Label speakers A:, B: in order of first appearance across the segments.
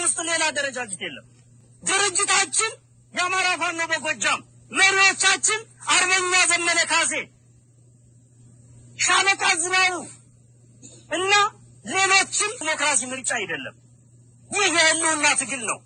A: ውስጥ ሌላ አደረጃጀት የለም። ድርጅታችን የአማራ ፋኖ በጎጃም መሪዎቻችን አርበኛ ዘመነ ካሴ፣ ሻለቃ ዝናቡ እና ሌሎችም ዲሞክራሲ ምርጫ አይደለም። ይህ የህልውና ትግል ነው።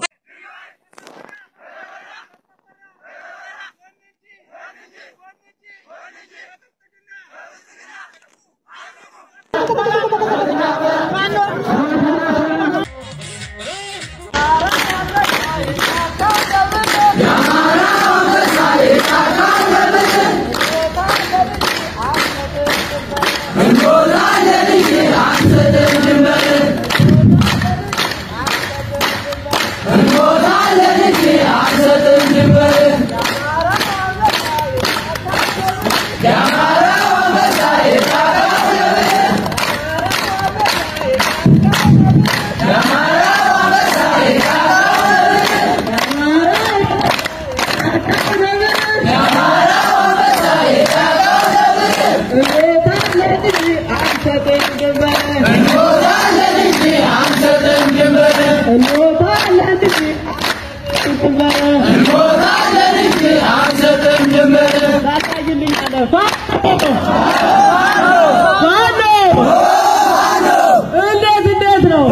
B: እንዴት እንዴት ነው?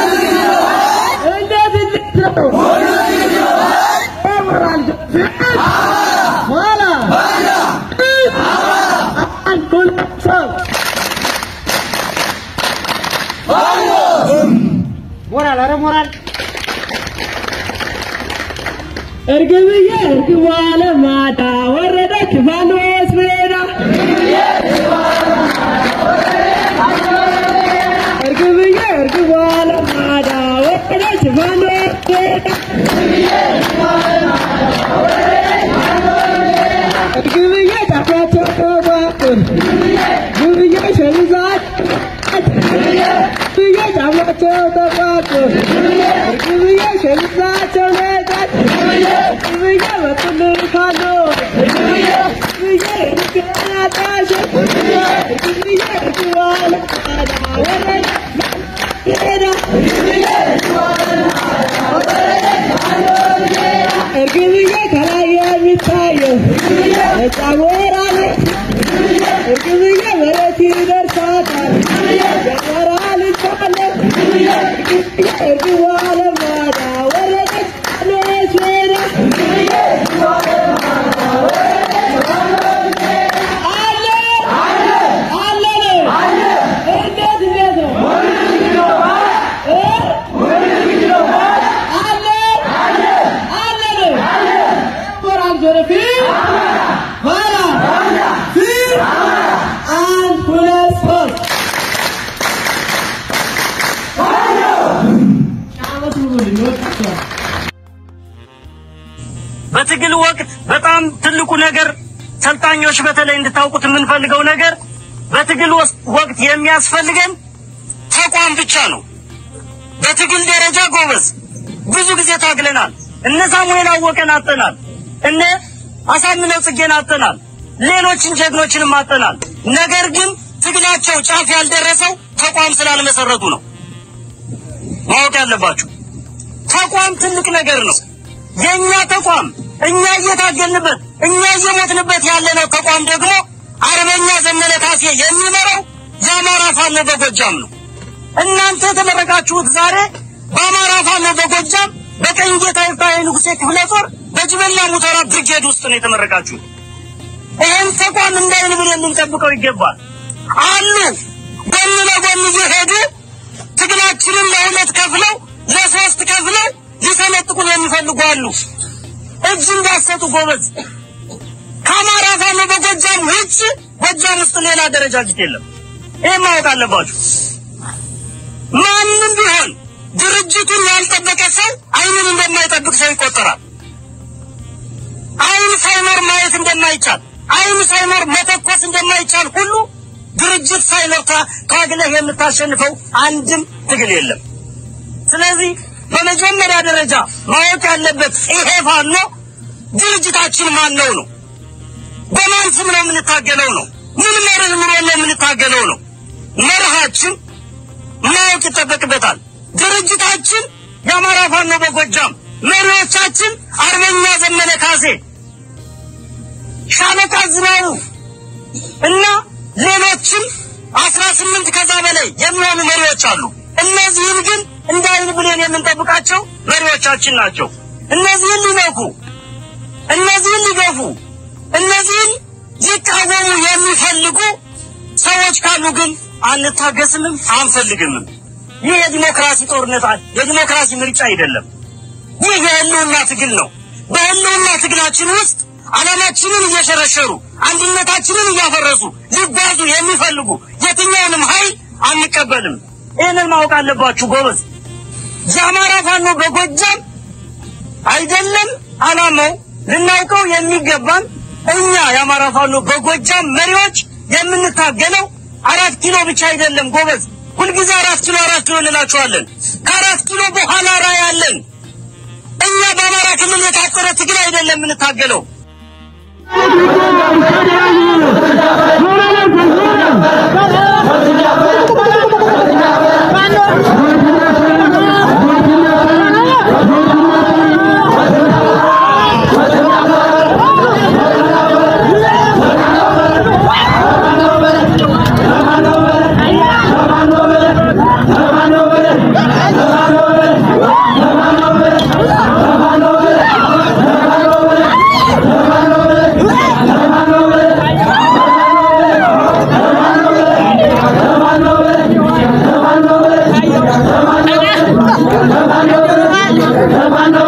B: እንዴት እንዴት ነው? ኋላ አንድ ሁለት ሶስት ሞራል ኧረ ሞራል እርግብዬ እርግቧ ለማዳ ወረደች ፋኖስ ሜዳ እርግብዬ እርግቧ ለማዳ ወረደች ፋኖስ ሜዳ እርግብዬ ጫፏቸው ተባቁን ግብዬ ሸሚዛት ግብዬ ጫፏቸው ተባቁን እርግብዬ ሸሚዛቸው ነጣት ግብዬ መጡልን ካሎ ግብዬ እርግናጣሽ ግብዬ እርግቧ ለማዳ ወረደች ሜዳ እርግብዬ ከላይ የሚታየው ነፃ ወራ ነው። እርግብዬ መሬት ይደርሳታል የወራ ልጅ አለ እርግብዬ እርግቧ ለማዳ ወረደች ሎች ሜዳ አለ አለ ነው እንዴት እንዴት ነው እ? አለ አለ ነው ሞራል ወደፊት ኋላ ፊት አንድ ሁለት ሶስት ጫወት ብሉልኝ ወጣቸዋል
A: በትግል ወቅት በጣም ትልቁ ነገር ሰልጣኞች በተለይ እንድታውቁት የምንፈልገው ነገር በትግል ወስ- ወቅት የሚያስፈልገን ተቋም ብቻ ነው። በትግል ደረጃ ጎበዝ ብዙ ጊዜ ታግለናል። እነ ሳሙኤል አወቀን አጠናል። እነ አሳምነው ጽጌን አጠናል። ሌሎችን ጀግኖችንም አጠናል። ነገር ግን ትግላቸው ጫፍ ያልደረሰው ተቋም ስላልመሰረቱ ነው። ማወቅ ያለባችሁ ተቋም ትልቅ ነገር ነው። የኛ ተቋም እኛ እየታገልንበት እኛ እየሞትንበት ያለነው ተቋም ደግሞ አርበኛ ዘመነ ካሴ የሚመራው የአማራ ፋኖ በጎጃም ነው። እናንተ የተመረቃችሁት ዛሬ በአማራ ፋኖ በጎጃም በቀኝ ጌታ ይፍታሔ ንጉሴ ክፍለ ጦር በጅበላ ሙተራ ብርጌድ ውስጥ ነው የተመረቃችሁት። ይህን ተቋም እንዳይን ብለን ልንጠብቀው ይገባል። አሉ ጎን ለጎን እየሄዱ ትግላችንን ለሁለት ከፍለው ለሶስት ከፍለው ሊሰነጥቁን የሚፈልጉ አሉ። እጅ እንዳሰጡ ጎበዝ። ከአማራ ፋኖ በጎጃም ውጭ ጎጃም ውስጥ ሌላ አደረጃጀት የለም። ይህ ማወቅ አለባችሁ። ማንም ቢሆን ድርጅቱን ያልጠበቀ ሰው አይኑን እንደማይጠብቅ ሰው ይቆጠራል። አይን ሳይኖር ማየት እንደማይቻል፣ አይን ሳይኖር መተኮስ እንደማይቻል ሁሉ ድርጅት ሳይኖር ታ- ታግለህ የምታሸንፈው አንድም ትግል የለም። ስለዚህ በመጀመሪያ ደረጃ ማወቅ ያለበት ይሄ ፋኖ ድርጅታችን ማን ነው ነው። በማን ስም ነው የምንታገለው ነው። ምን መርህ ኑሮ ነው የምንታገለው ነው። መርሃችን ማወቅ ይጠበቅበታል። ድርጅታችን የአማራ ፋኖ በጎጃም መሪዎቻችን አርበኛ ዘመነ ካሴ፣ ሻለቃ ዝናቡ እና ሌሎችም አስራ ስምንት ከዛ በላይ የሚሆኑ መሪዎች አሉ። እነዚህን ግን እንደ አይን ብሌን የምንጠብቃቸው መሪዎቻችን ናቸው። እነዚህን ሊነኩ፣ እነዚህን ሊገፉ፣ እነዚህን ሊቃወሙ የሚፈልጉ ሰዎች ካሉ ግን አንታገስምም፣ አንፈልግምም። ይህ የዲሞክራሲ ጦርነት የዲሞክራሲ ምርጫ አይደለም። ይህ የህልውና ትግል ነው። በህልውና ትግላችን ውስጥ ዓላማችንን እየሸረሸሩ አንድነታችንን እያፈረሱ ሊጓዙ የሚፈልጉ የትኛውንም ኃይል አንቀበልም። ይህንን ማወቅ አለባችሁ ጎበዝ። የአማራ ፋኖ በጎጃም አይደለም ዓላማው ልናውቀው የሚገባን እኛ የአማራ ፋኖ በጎጃም መሪዎች የምንታገለው አራት ኪሎ ብቻ አይደለም ጎበዝ። ሁልጊዜ አራት ኪሎ አራት ኪሎ እንላችኋለን። ከአራት ኪሎ በኋላ ራዕይ አለን። እኛ በአማራ ክልል የታጠረ ትግል አይደለም የምንታገለው።
B: Come on,